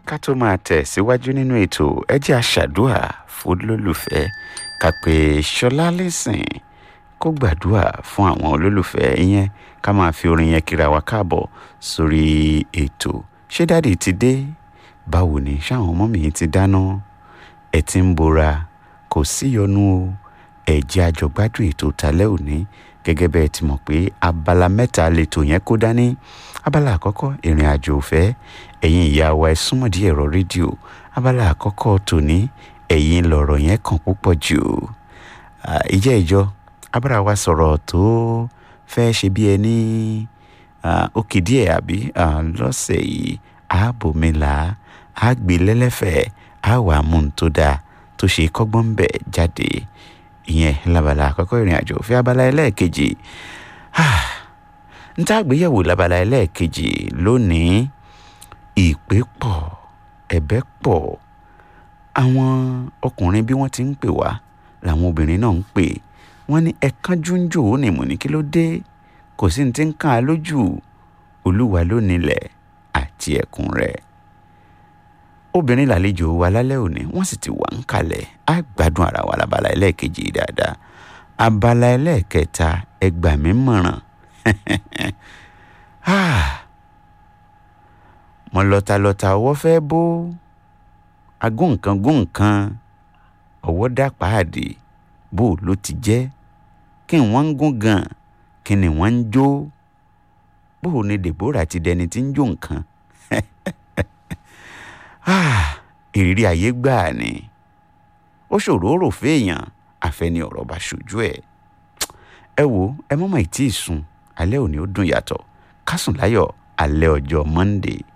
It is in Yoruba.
ká tó máa tẹ̀ síwájú nínú ètò ẹ jẹ́ àṣàdúà fún olólùfẹ́ ká pé ṣọlá lẹ́sìn kó gbàdúà fún àwọn olólùfẹ́ yẹn ká máa fi orin yẹn kíra wa káàbọ̀ sórí ètò ṣé dáàdì ti dé báwo ni ṣáwọn ọmọ mi ti dáná ẹ ti ń bora kò síyọnu o ẹ jẹ́ àjọgbádùn ètò tálẹ́ òní gẹ́gẹ́ bẹ́ẹ̀ ti mọ̀ pé abala mẹ́ta lètò yẹn kó dání abala àkọ́kọ́ ìrìn àjò òfẹ́ ẹ̀yin ìyá wa ẹ súnmọ́ díẹ̀ ẹ̀rọ rédíò abala àkọ́kọ́ tòní ẹ̀yin lọ̀rọ̀ yẹn kàn púpọ̀ jù ìjẹ́ ìjọ abára wa sọ̀rọ̀ tó fẹ́ ṣe bí ẹni òkè díẹ̀ àbí lọ́sẹ̀ yìí ààbòmílà àgbélẹ́lẹ́fẹ̀ẹ́ àwà mún tó dáa tó ṣe kọ́gbọ́n ń bẹ̀ jáde ìyẹn labala àkọ́kọ́ ìrìn àjò òfẹ́ abala ẹlẹ́ẹ̀kejì n tá àgbéyẹ̀wò labala ẹlẹ́ẹ̀kejì lónìí ìpè pọ̀ ẹ̀bẹ̀ pọ̀ àwọn ọkùnrin bí wọ́n ti ń pè wá làwọn obìnrin náà ń pè wọ́n ní ẹ̀kánjú ń jò ó ní mò ní kí ló dé kò sí ní ti ń kàn á lójú olúwa ló nílẹ̀ àti ẹ̀kún rẹ̀ obìnrin làlejò wa lálẹ́ òní wọ́n sì ti wà ń kalẹ̀ á gbádùn ara wa labala ẹlẹ́ẹ̀kejì dáadáa abala ẹlẹ́ẹ̀kẹta ẹgbà mí mọ̀ràn mọ lọtalọta ọwọ́ fẹ́ bó agúnkan gúnkan ọwọ́ dá páàdì bó ló ti jẹ́ kí wọ́n ń gún gan kí ni wọ́n ń jó bó ni Deborah ti dẹni tí ń jó nǹkan ìrírí ayé gbáà ni ó ṣòro rò fèèyàn àfẹni ọ̀rọ̀ bá ṣojú ẹ̀ ẹ wo ẹ mọ́mọ́ ì tí ì sùn alẹ́ òní ó dùn yàtọ̀ ká sùn láyọ̀ alẹ́ ọjọ́ Monday